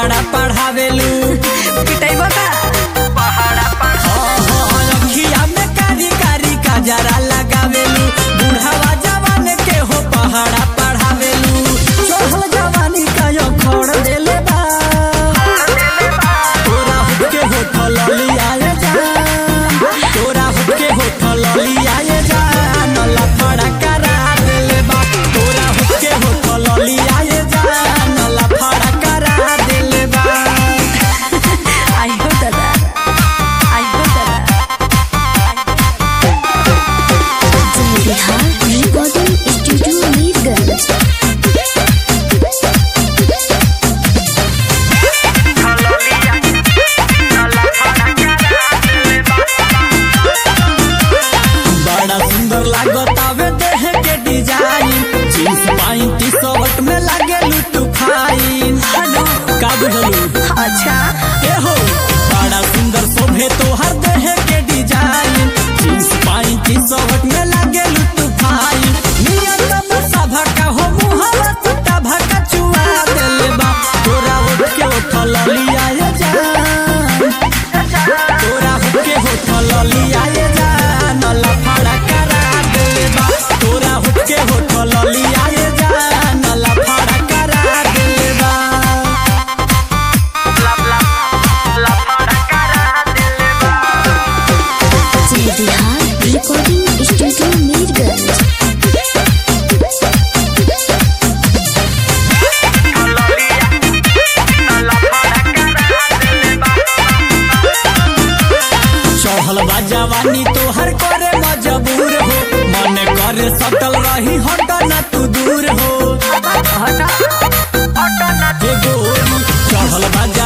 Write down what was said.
पहाड़ा पढ़ावेलू पिटाइबा का अखिया में कारी कारी काजरा लगावेलू बुढ़ावा जवान के हो पहाड़ा पढ़ावेलू चढ़ल जवानी का यो खोड़ देले बा तोरा हुके होठल लियाए जा तोरा हुके होठल लियाए जा नला फड़ा करा देले बा तोरा हुके होठल लियाए जा नला फड़ा करा देले बा आई हो दादा आई हो दादा बिहार रिकॉर्डिंग स्टूडियो मीरगंज बड़ा सुंदर लागत आवे देह के design jeans pant T shirt में लागे लुटू फाइन हेलो का बुझलू अच्छा ए हो बड़ा सुंदर शोभे तोहर देह के design jeans pant T shirt में लागे लुटू फाइन नियत में सभा का हो मुहवा टूटा भका चुआ देले बा तोरा उठ के उठल लिया जा तोरा हुके होठल लियाए जा नला फड़ा करा देले बा तोरा हुके होठल लियाए जा नला फड़ा करा देले बा बिहार रिकॉर्डिंग स्टूडियो मीरगंज चढ़ल बा जवानी तोहर करे मजबूर हो मन करे सटल रही हट न तू दूर हो हे गोरी चढ़ल बा